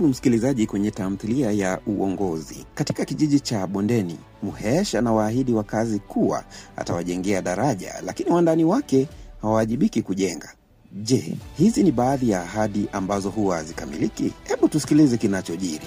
msikilizaji kwenye tamthilia ya Uongozi. Katika kijiji cha Bondeni, Muhesh anawaahidi wakazi kuwa atawajengea daraja, lakini wandani wake hawawajibiki kujenga. Je, hizi ni baadhi ya ahadi ambazo huwa hazikamiliki? Hebu tusikilize kinachojiri.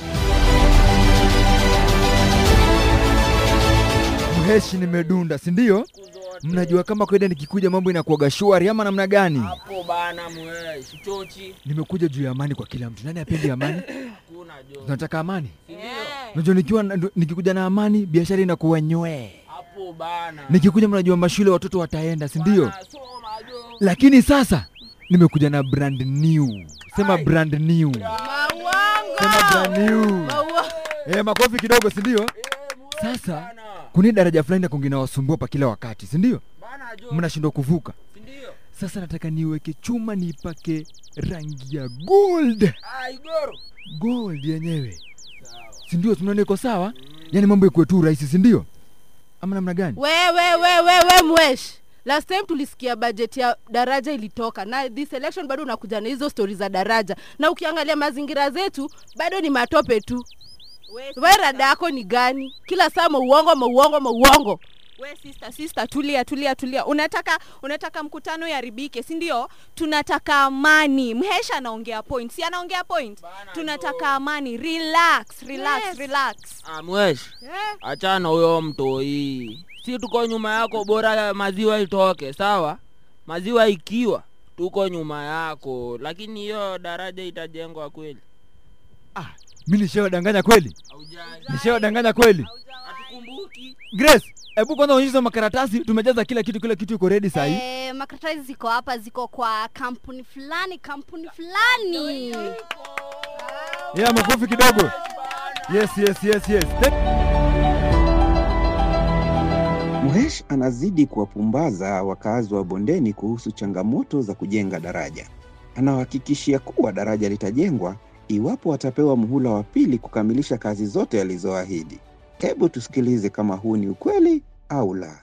Mheshi nimedunda, si ndio? Mnajua kama kawaida nikikuja mambo inakuwaga shwari ama namna gani? hapo bana mwe sichochi Nimekuja juu ya amani kwa kila mtu. Nani apendi amani? kuna jo Tunataka amani. Sindio? Unajua nikiwa na- nikikuja na amani biashara inakuwa nywee. hapo bana Nikikuja mnajua mashule watoto wataenda, si ndio? Bana, soma jo Lakini sasa nimekuja na brand new. Sema Ai. brand new. Sema brand new. Eh, makofi kidogo, si ndio? Eh, mwe, Sasa bana. kuna daraja fulani na inawasumbua pa kila wakati, si ndio? bana jo Mnashindwa kuvuka. sindio Sasa nataka niweke chuma niipake rangi ya gold. ah igoro Gold yenyewe. sawa Si ndio? Tunaona iko sawa? Yaani mambo ikuwe tu rahisi, si ndio? Ama namna gani? wewe wewe we mwesh last time tulisikia bajeti ya daraja ilitoka na this election bado unakuja na hizo stori za daraja na ukiangalia mazingira zetu bado ni matope tu we rada yako ni gani kila saa mauongo mauongo mauongo we sister sister tulia tulia tulia unataka unataka mkutano yaribike si ndio tunataka amani mhesha anaongea point si anaongea point Bana, tunataka jo. amani relax relax Yes. relax ah mwesh eh? achana huyo mtoi si tuko nyuma yako bora maziwa itoke sawa maziwa ikiwa tuko nyuma yako lakini hiyo daraja itajengwa kweli Ah, mimi nishawadanganya kweli? Nishawadanganya kweli? hatukumbuki Grace, hebu kwanza onyesha makaratasi, tumejaza kila kitu, kila kitu iko ready saa hii. Eh, makaratasi ziko hapa, ziko kwa kampuni fulani, kampuni fulani. Yeah, makofi kidogo. Yes, yes, yes, yes. Thank- Muhesh anazidi kuwapumbaza wakazi wa Bondeni kuhusu changamoto za kujenga daraja. Anawahakikishia kuwa daraja litajengwa iwapo watapewa muhula wa pili kukamilisha kazi zote alizoahidi. Hebu tusikilize kama huu ni ukweli au la.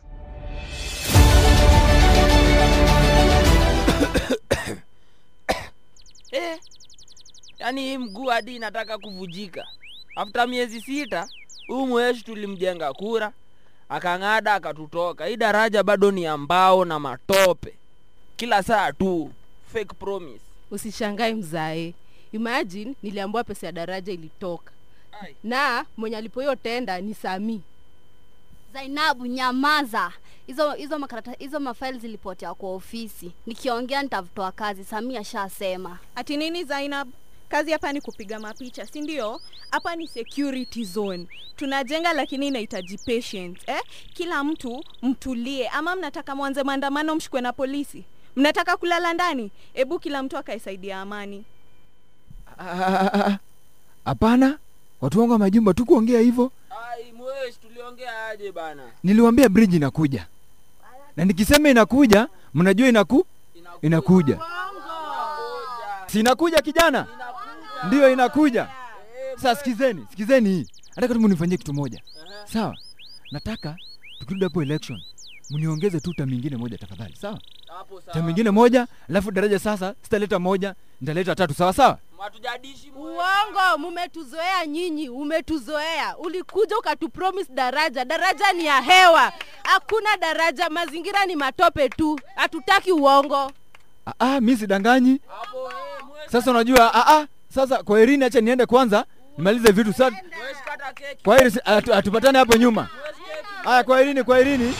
eh, yaani hii mguu hadi inataka kuvujika after miezi sita huyu mweshi tulimjenga kura akang'ada akatutoka hii daraja bado ni ambao na matope kila saa tu fake promise usishangae mzae imagine niliambiwa pesa ya daraja ilitoka Ai. na mwenye alipo hiyo tenda ni sami Zainabu, nyamaza. Hizo hizo makarata hizo mafaili zilipotea kwa ofisi. Nikiongea nitavitoa kazi. Samia shasema. ati nini zainab kazi hapa ni kupiga mapicha si ndio hapa ni security zone tunajenga lakini inahitaji patience eh? kila mtu mtulie ama mnataka mwanze maandamano mshikwe na polisi mnataka kulala ndani hebu kila mtu akaisaidia amani Ah, ah, ah, ah. Hapana, watu wangu wa majumba tu kuongea hivyo. ai mweshi tuliongea aje bana Niliwaambia bridge inakuja, na nikisema inakuja, mnajua inaku inakuja, si inakuja kijana, ndiyo inakuja. Sasa sikizeni, sikizeni hii, nataka tu mnifanyie kitu moja, sawa? Nataka tukirudi hapo election mniongeze tu tamu ingine moja tafadhali, sawa? hapo sawa Tamu ingine moja, alafu daraja sasa sitaleta moja, nitaleta tatu, sawa sawa? hatujadishi mweshi. uongo mumetuzoea nyinyi umetuzoea ulikuja ukatupromise daraja daraja ni ya hewa hakuna daraja mazingira ni matope tu hatutaki uongo Ah, ah, mi sidanganyi. hapo eh, mweshi Sasa unajua, ah, ah, sasa kwa Irini, acha niende kwanza nimalize vitu sasa. mweshi kata keki Kwa hili atu, atupatane hapo nyuma. mweshi keki Haya, kwa Irini, kwa Irini.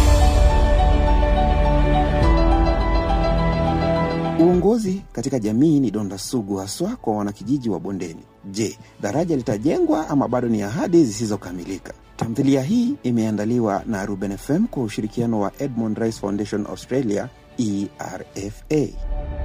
Uongozi katika jamii ni donda sugu haswa kwa wanakijiji wa Bondeni. Je, daraja litajengwa ama bado ni ahadi zisizokamilika? Tamthilia hii imeandaliwa na Ruben FM kwa ushirikiano wa Edmond Rice Foundation Australia, ERFA.